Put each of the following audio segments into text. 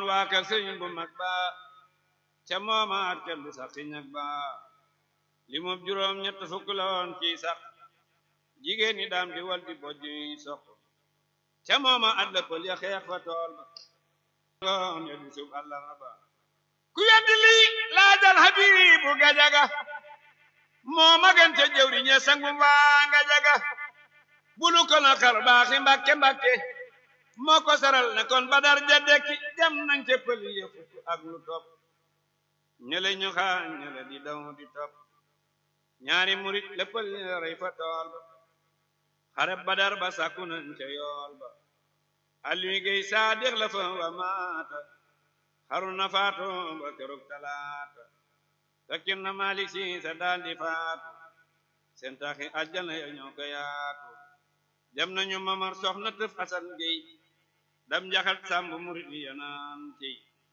waa kër sëriñ bu mag ba ca moomaat kenn du sax ci ñag ba li moom juróom ñett fukk la woon ci sax jigéen ñi daam di wal di bojj yi soq ca mooma at la pël ya xeex fa tool ba doom ya du sub allah ba ku weddi lii laajal habibu gajaga moo magante jëwri ñe sangu waa gajaga bulu ko na xar baaxi mbakke mbakke moo ko saral ne kon badar ja dekki dem nañ ca pël ya fukk ak lu topp ñele ñu xaañ ñele di daw di topp ñaari murit la pël ya rey fa tool ba xare badar ba sàkku nañ ca yool ba Aliou Guèye Saadix la fa wa maata xaru na faatu ba keroog talaata fekkin na Malik Si sa daal di faatu seen taxi àjjana ya ñoo ko yaatu dem nañu mamar soxna tëf Asan Guèye dam njaxat sàmb murit yi yanaan ci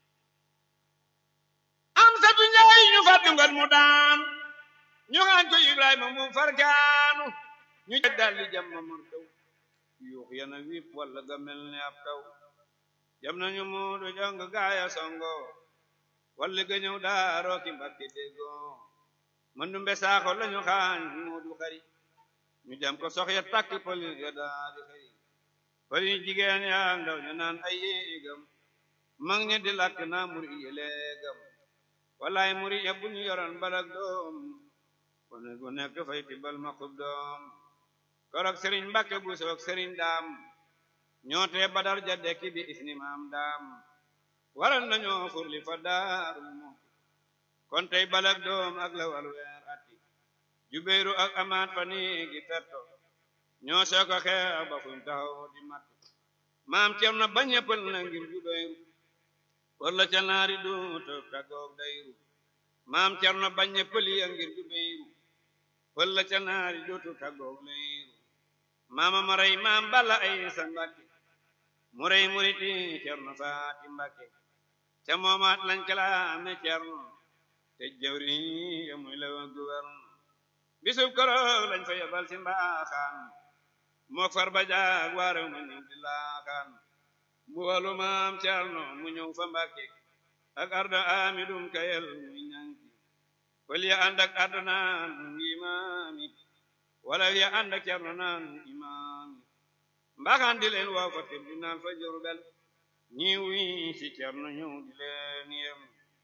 am satu njaay ñu fàttu ngat mu daan ñu xaañ ko Ibrahima mu farkaanu ñu dal di jam mamar taw yuux yana wiip walla ga mel ne ab taw jam nañu muudu jong gaaya songo walli ga ñëw daaroo ki mbakki déggoo mëndu mbesaaxo lañu xaañ muudu xari ñu jam ko sox ya takk pël ya daadi xari pël yi jigéen yaa ndaw ñu naan ay yéegam mag ñi di lakk naa muri yi léegam wallaay muri ya bu ñu yoroon balak doom kone gu nekk fay tibal ma xub doom korok sëriñ Mbàkke bu soog sëriñ daam ñoote badar ja dekki bi isni maam daam waral nañoo furli fa daarul mu kon tey balak doom ak la wal weer atti jubéeru ak amaat fa niigi fetto ñoo sooka xeex ba fuñ taxaw di mat maam ceem na bañ ñeppal na ngir jubéeru walla ca naari duuto tagoog dayru maam ceem na bañ ñeppal ya ngir jubéeru walla ca naari duuto tagoog layru maama ma rey maam balla ay sa mbàkke mu rey muriti cerno faati mbàkke ca moomaat lañ kalaame cerno te jawri ya muy la gouverne bisub koroog lañ fa yebal si mbaaxaan mook far ba jaag waarew ma ñëw di laaxaan mu walu maam cerno mu ñëw fa mbàkke ak arda amidum kayel muy ñanki fël ya ànd ak arda naan ngi maami wala ya ànd ak cerno naan imaam mbaaxaan di leen waaw fa tribunal fa Jurbel ñi wi si cerno ñëw di leen yem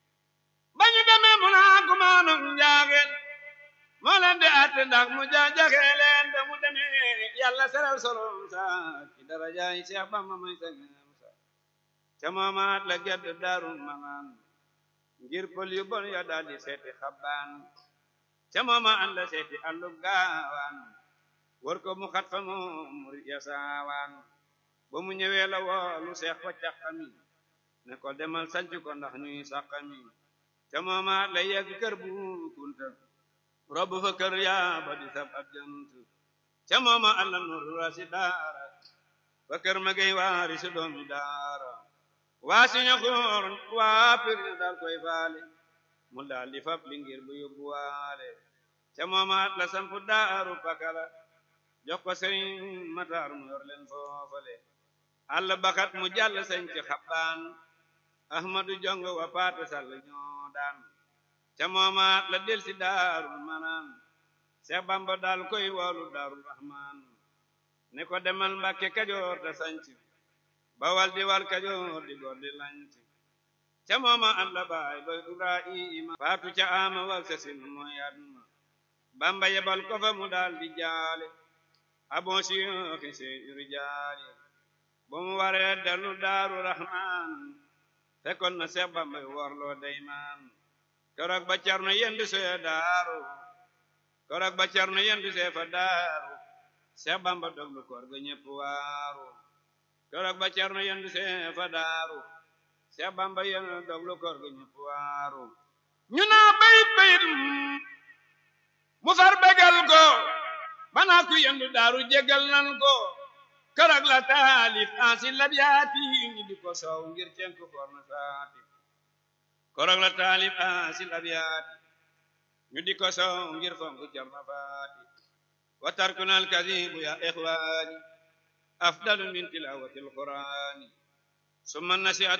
ba ñu demee mu naa kumaanum njaageen moo leen di àtte ndax mu jaajaxee leen ba mu demee yàlla seral solom sa ci darajaay Seex Bamba may sangam sa ca moomaat la gedd daarul manaan ngir pël yu bon ya daal di seeti xabbaan ca mooma an la seeti allub gaawaan war ko mu xat fa moom murit ya saawaan ba mu ñëwee la woolu seex fa càqami ne ko demal sanc ko ndax ñuy sàqami ca mooma la yegg kër bu kunta rob fa kër yaa ba di sab ab jant ca mooma an la nurra si daara fa kër ma gay waari si doomi daara waa si ña xoor waa pir daal koy faale mu daal di fab li ngir bu yóbbu waale ca moomaat la sampu daaru pakala jox ko sëriñ mataar mu yor leen foofale àll bakat mu jàll sañ ci xabbaan ahmadu jong wa paate sall ñoo daan ca moomaat la del si daarul manaan seex bamba daal koy woolu daarul rahmaan ne ko demal mbàkke kajoor te sanc bawal di wal kajoor di gor di lanc ca mooma an la baay ba ibrahima faatu ca ama wal sa sin mooy aduna bamba yebal ko fa mu daal di jaale abon siyooxi se rijaali ba mu waree dellu daaru rahmaan fekkoon na seex bamba warloo deymaan keroog ba carno yendu see daaru keroog ba carno yendu see fa daaru seex bamba doglu koor ga ñépp waaru keroog ba carno yendu see fa daaru seex bamba yendu doglu koor ga ñépp waaru ñu naa bayit bayit mu far begal ko banaa ku yendu daaru jégal nan ko keroog la taalif ansi labiyaati ñi di ko soow ngir cenk for na saati keroog la taalif ansi labiyaati ñu di ko soow ngir fonk jarna faati wa tarkuna alkadibu ya ixwaani afdalu min tilawati alqurani summa nasihat